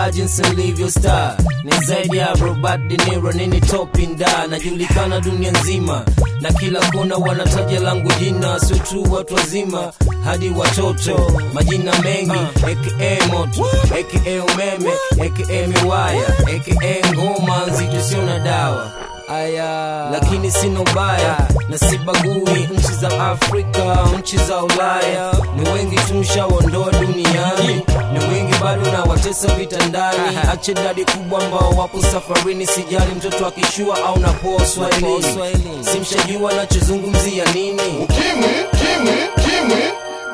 star jinsi nilivyo star ni zaidi ya Robert De Niro nini topinda najulikana dunia nzima na kila kona wanataja langu jina sio tu watu wazima hadi watoto majina mengi aka moto aka umeme aka miwaya aka ngoma nzito sio na dawa aya lakini sina ubaya na sibagui nchi za afrika nchi za ulaya ni wengi tumshaondoa duniani ni wengi bado na watesa vitandani ache dadi kubwa ambao wapo safarini sijali mtoto akishua au napoa swahilini simshajua nachozungumzia nini Kimwi, kimwi, kimwi.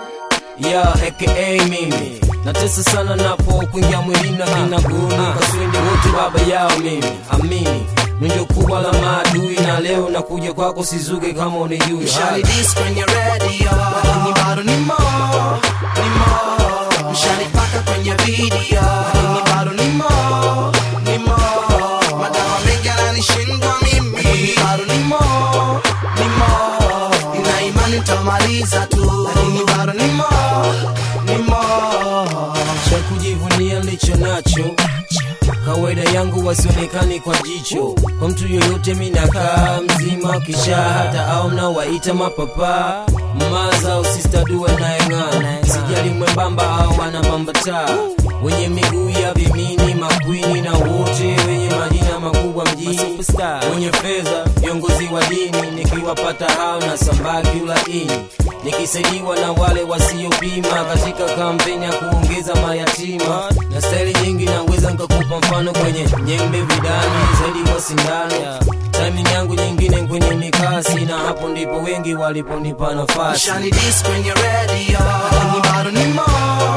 ya aka mimi natesa sana napo kuingia mwilini na kinaguni kaswende wote baba yao mimi amini ndio kubwa la maadui na leo nakuja kwako sizuge kama unijui Mshani dis kwenye radio lakini bado ni mo ni mo Mshani paka kwenye video lakini bado ni mo ni mo Madawa mengi yananishindwa mimi lakini bado ni mo ni mo Nina imani nitamaliza tu lakini bado ni mo ni mo cha kujivunia nilicho nacho kawaida yangu wasionekani kwa jicho kwa mtu yoyote minakaa mzima kisha hata au mnawaita mapapa maza au sistaduwe nayeng'ana sijali mwembamba au anabambataa wenye miguu ya vimini makwini na wote wenye majina makubwa mjini wenye fedha viongozi wa dini nikiwapata hao na sambaki ulaini nikisaidiwa na wale wasiopima katika kampeni ya kuongeza mayatima na staili nyingi naweza nikakupa mfano kwenye nyembe vidani zaidi wa sindano timing yangu nyingine kwenye mikasi na hapo ndipo wengi waliponipa nafasi Mshani dis kwenye radio lakini bado ni mo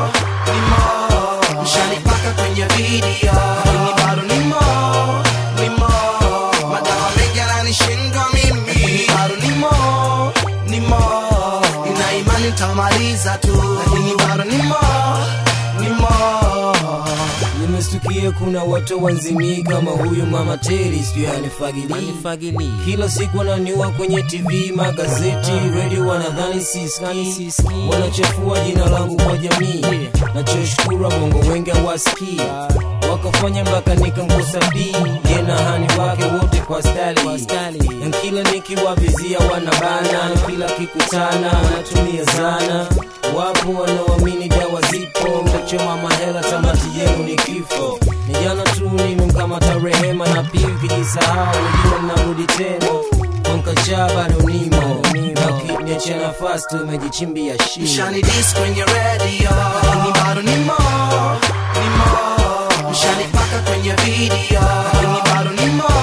ni mo Mshani paka kwenye video lakini bado ni mo ni mo Madawa mengi yananishindwa mimi lakini bado ni mo ni mo Nina imani nitamaliza tu lakini bado ni mo ni mo nimestukia kuna watu wanzimii kama huyu mama teri sijui anifagilii kila siku ananiua kwenye tv magazeti redio wanadhani siski wanachafua jina langu kwa jamii nachoshukuru bongo wengi hawasikii wakafanya mpaka nikamkosa b yena hani wake wote kwa stali na kila nikiwavizia wanabana kila kikutana wanatumia zana wapo wanaoamini dawa zipo mtachoma mahela tamati yenu ni kifo ni jana tu nimemkamata rehema na pia ukijisahau wengine mnarudi tena kwankachaa bado nimo nakiniachia nafasi tumejichimbia shimo Mshani dis kwenye radio lakini bado ni mo ni mo Mshani paka kwenye video lakini bado ni mo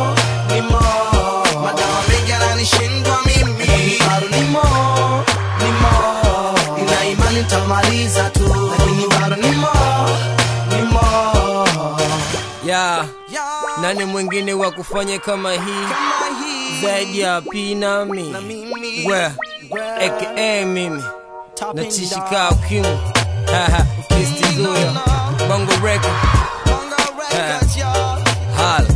ni mo Madawa mengi yananishindwa mimi lakini bado ni mo ni mo Nina imani nitamaliza tu lakini bado ni mo ni mo ya nani mwingine wa kufanya kama hii zaidi ya pinami we aka mimi natishika ukimu kistizuya bongo record hala